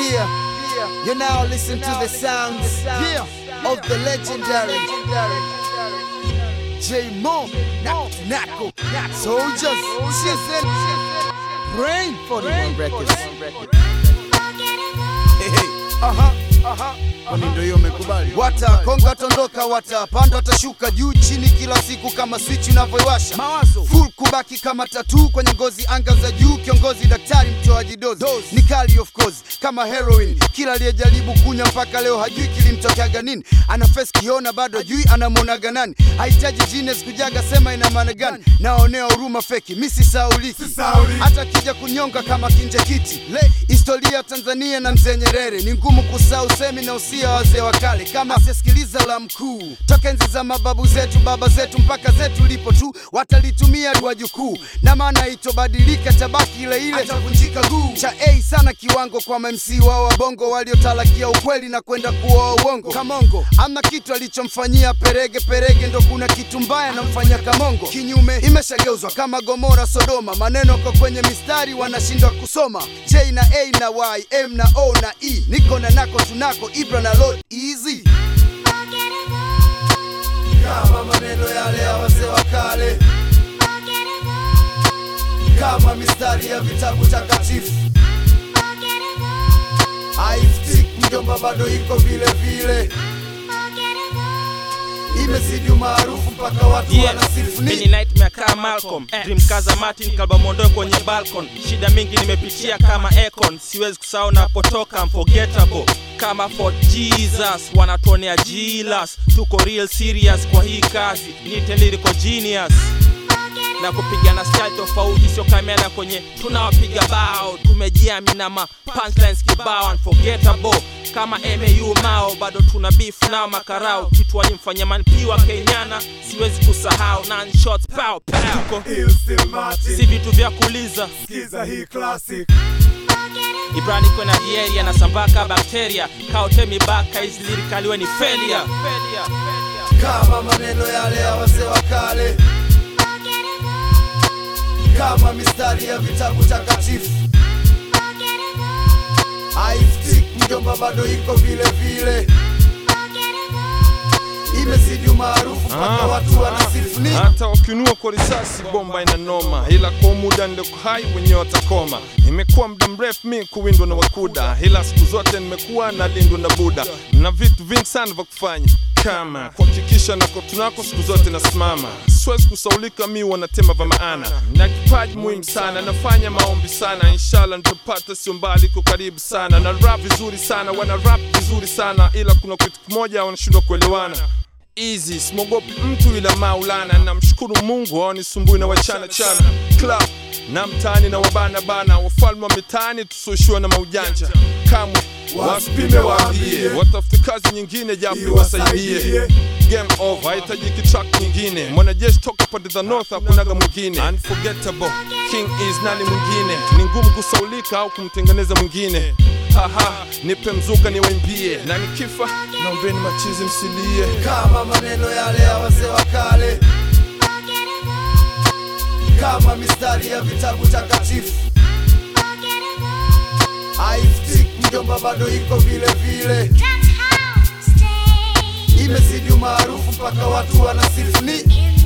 Yeah, you now listen to the sounds of the legendary J Mo Nako Soldiers Season Brain for the one records. Hey, hey. Aha, aha. Kwani ndio hiyo umekubali? Watakonga watondoka, watapanda watashuka, juu chini, kila siku kama switch unavyoiwasha. Mawazo full kubaki kama tatu kwenye ngozi, anga za juu, kiongozi daktari, mtoaji dozi ni kali of course kama heroin. Kila aliyejaribu kunywa mpaka leo hajui kilimtokeaga nini, ana face kiona bado hajui anamwonaga nani. Hahitaji genius kujaga, sema ina maana gani? Naonea huruma feki, mi sisauliki hata kija kunyonga kama kinje kiti le historia ya Tanzania na mzee Nyerere ni ngumu kusahau semi na usia wa wazee wa kale, kama asisikiliza la mkuu toka enzi za mababu zetu baba zetu mpaka zetu lipo tu watalitumia dua jukuu, na maana itobadilika, tabaki ile ile, atavunjika guu cha A sana kiwango kwa MC wao wa bongo waliotalakia ukweli na kwenda kuoa uongo. Kamongo amna kitu alichomfanyia Perege, Perege ndo kuna kitu mbaya namfanyia Kamongo. Kinyume imeshageuzwa kama Gomora, Sodoma, maneno kwa kwenye mistari wanashindwa kusoma. J na A na Y, M na O na E, niko na nako tunako, Ibra na Lord easy kama maneno yale ya wazee wa kale, kama mistari ya vitabu takatifu. Haiftik mjomba, bado iko vile vile, imezidi umaarufu mpaka watu Yeah, wanasifu mini ni nightmare kama Malcolm Dream kaza Martin kalba mondoe kwenye balcon shida mingi nimepitia kama Akon siwezi kusahau napotoka unforgettable kama Fort Jesus wanatuonea jilas tuko real serious kwa hii kazi nite lyrical genius na kupigana style tofauti sio kamera kwenye tunawapiga bao tumejiamina ma punchlines kibao unforgettable kama MAU mao bado tuna beef nao makarao kitu walimfanya manpiwa kenyana siwezi kusahau nine shots pow pow tuko Houston Martin, si vitu vya kuuliza skiza hii classic. Ibrani kwena dieri anasambaka bakteria kaotemi baka hizi lirikaliwe ni failure kama maneno yale ya wazee wa kale, kama mistari ya vitabu takatifu. Haiftik mjomba, bado iko vile vile, imezidi umaarufu mpaka watu wanasifu ni hata wakinua kwa risasi bomba ina noma, ila kwa muda ndiko hai wenyewe watakoma. Imekuwa muda mrefu mi kuwindwa na wakuda, ila siku zote nimekuwa na lindwa na Buda na vitu vingi sana vya kufanya kama kuhakikisha nako tunako siku zote nasimama, siwezi kusaulika, mi wanatema vya maana na kipaji muhimu sana, nafanya maombi sana, inshallah nitapata, sio mbali, iko karibu sana, na rap vizuri sana, wana rap vizuri sana, ila kuna kitu kimoja wanashindwa kuelewana easy simogopi mtu ila maulana namshukuru mungu awanisumbui na wachana chana club na mtaani na wabana bana wafalme wa mitaani tusioshiwa na maujanja kamwe wasipime waambie watafute kazi nyingine japo wasaidie game over haitajiki track nyingine mwanajeshi toka pande za north hakunaga mwingine unforgettable king is nani mwingine ni ngumu kusaulika au kumtengeneza mwingine haha nipe mzuka niwaimbie na nikifa naombeni machizi msilie kama maneno yale ya wazee wa kale, kama mistari ya vitabu takatifu. Haiftik mjomba, bado iko vile vile, imezidi umaarufu mpaka watu wanasifu ni